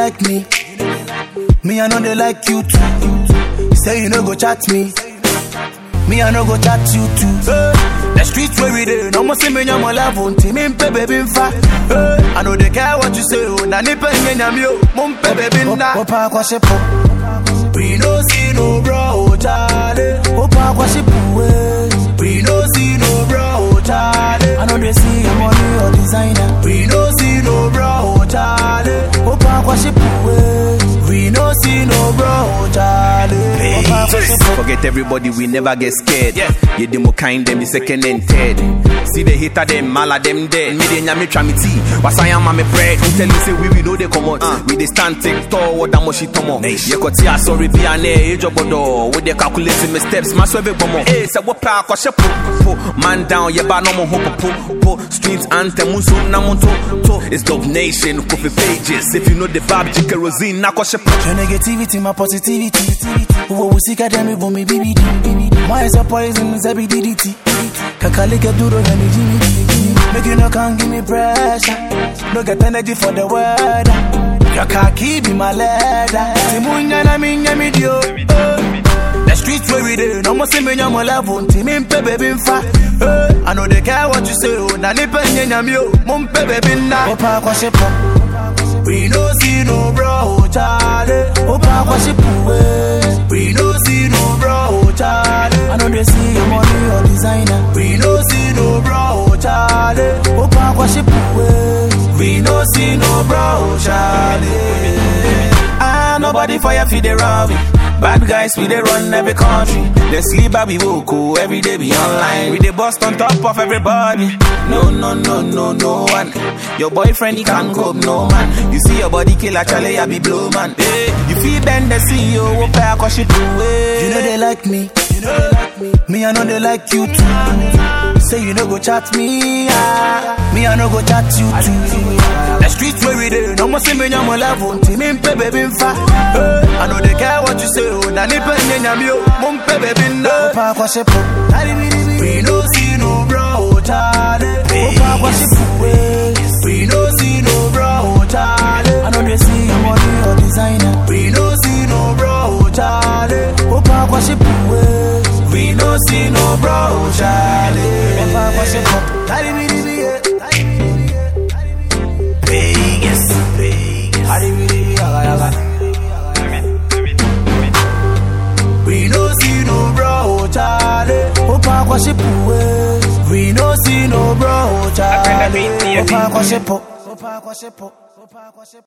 like me. Me, I know they like you too. Say you no go chat me. Me, I no go chat you too. Hey, the streets where we dey, no more see me nyam level. Team me pe baby fa. Hey, I know they care what you say. Oh, na ni pe nyam yo. Mum pe baby na. Opa kwa shepo. We no see no bro, oh Charlie. Opa kwa shepo. We no see no bro, oh Charlie. I know they see your money or designer. We no see no bro, oh Charlie. Opa kwa shepo. We no see no bro, oh Charlie. Opa kwa shepo. Forget everybody, we never get scared. Yeah, you demo kind them, the second and third. See the hater them, mala them dead. Me de nyame try me tea. Was I am my bread. Don't tell you say we we know they come out. We they stand take tall, what that much it tomo. You got tia sorry be an age of bodo. With they calculating my steps, my swerve bomo. Hey, say what pa kwa shepo. Po man down, yeah ba no mo hopo po po. Streets anthem unso na monto to. It's dog nation, coffee pages. If you know the vibe, you kerosene na kwa shepo. Your negativity, my positivity. Uwo usika demi vumi BBD. My is a poison, is a BDDT. Kakalika duro na ni Jimmy. Make you no can give me pressure. No get energy for the weather. Your khaki be my leather. Timunya na minya midio. The streets where we dey, no more see me nyam level. Team me pe baby fa. Hey, I know they care what you say. Oh, na ni pe nyam yo. Mum pe baby na. Opa kwa shepo. We no see no bro, oh Charlie. Opa kwa shepo. We no see no bro, oh Charlie. I know they see your money or designer. We no see no bro, oh Charlie. Opa kwa shepo. We no see no bro, oh Charlie. Ah, nobody fire feed the rob me. Bad guys, we they run every country. They sleep, I be woke, oh, every day be online. We they bust on top of everybody. No, no, no, no, no one. Your boyfriend, he can't cope, no man. You see your body kill, actually, I be blow, man. Hey, you feel bend the CEO, what pay, cause she do it. You know they like me. You know they like me. Me, I know they like you too. Say you no go chat me, ah. Me, I no go chat you too. The streets where we dey, no more see me nyam level. Team me pe baby fa. Hey, I know they care what you say. Oh, na ni pe nyam yo. Mum pe baby na. Opa kwa shepo. We no see no bro, oh Charlie. Opa kwa shepo. We no see no bro, oh Charlie. I know they see your money or designer. We no see no bro, oh Charlie. Opa kwa shepo. We no see no bro, oh Charlie. Opa kwa shepo. Charlie, we be Vegas, Vegas. We no see no bro, oh Charlie. Opa kwa shepo. We no see no bro, oh Charlie. Opa kwa shepo. Opa kwa shepo. Opa kwa shepo.